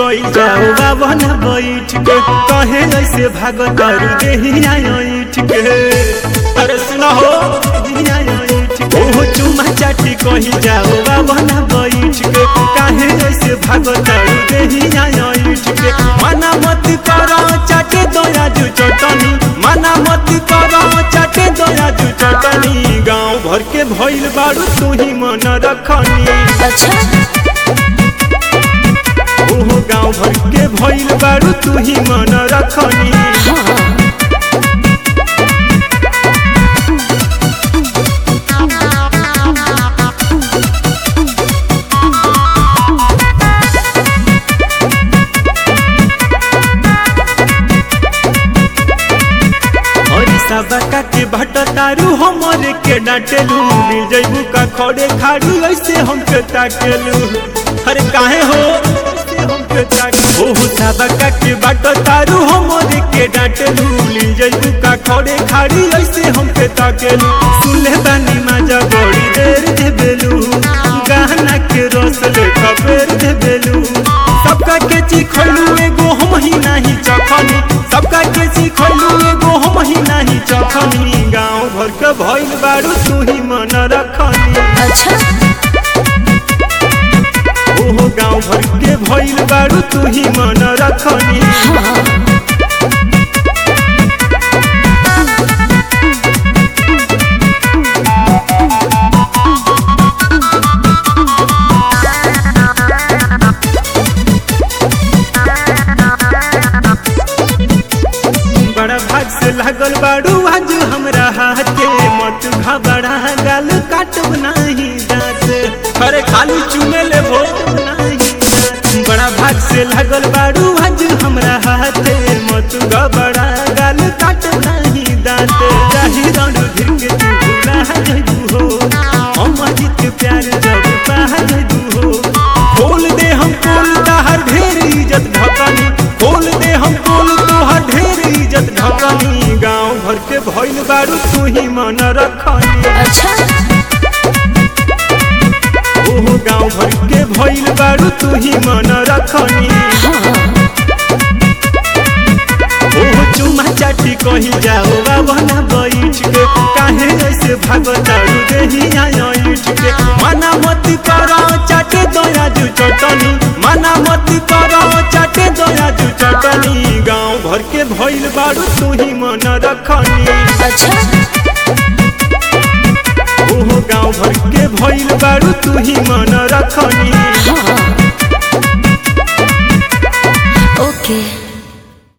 कई जाओ बाबा न बैठ के कहे ऐसे भागत तारू देहिया ऐठ के अरे सुनो हो देहिया ऐठ के ओहो चुमा चाटी कही जाओ बाबा न बैठ के काहे ऐसे भागत तारू देहिया ऐठ के मना मत करो चाटे दोया जू चटनी मना मत करो चाटे दोया जू चटनी गांव भर के भइल बारू तू ही मन रखनी अच्छा ओहो गाँव भर के भइल बारू तू ही मन रखनी हाँ हरी सबका के भट तारू हमरे के डांटेलू मिल जइबू का खड़े खाड़ू ऐसे हमके ताकेलू अरे काहे हो ऐसे हमके ताके ओहो सबका के भट तारू हमरे के डांटेलू मिल जइबू का खड़े खाड़ी ऐसे हमके ताकेलू सुन ले बानी माजा बड़ी देर दे बेलू गहना के रस ले खबर दे बेलू सबका के चिखलू एगो हम ही नहीं चखनी सबका के चिखलू एगो हम ही नहीं चखनी गांव भर के भइल बारू तू ही मन रखनी अच्छा ओहो गांव भर के भइल बारू तू ही मन रखनी हाँ बड़ा भाग से लागल बारू आज हमरा हाथे मत घबरा गाल काटब नाही दांत अरे खाली चुमे ले भो नाही दांत। बड़ा भाग से लागल बारू आज हमरा हाथे मत घबरा गाल काटब नाही दांत जाहि रण धिर के तू भुला जइबू हो हम अजित के प्यार जब पा जइबू हो खोल दे हम खोल ताहर ढेर इज्जत ढकनी खोल दे हम खोल तोहर ढेर इज्जत ढकनी गांव भर के भइल बारू तू ही मन रखनी अच्छा ओहो गांव भर के भइल बारू तू ही मन रखनी हाँ ओहो चुमा चाटी कही जाओ बाबा ना बैठ के काहे ऐसे भागतारू देहिया ऐठ के मना मत करो चाटे दोया जू चटनी मना मत करो चाटे दोया जू चटनी गांव भर के भइल बारू तू ही मन रखनी अच्छा ओहो गांव भर के भइल बारू तू ही मन रखनी हाँ ओके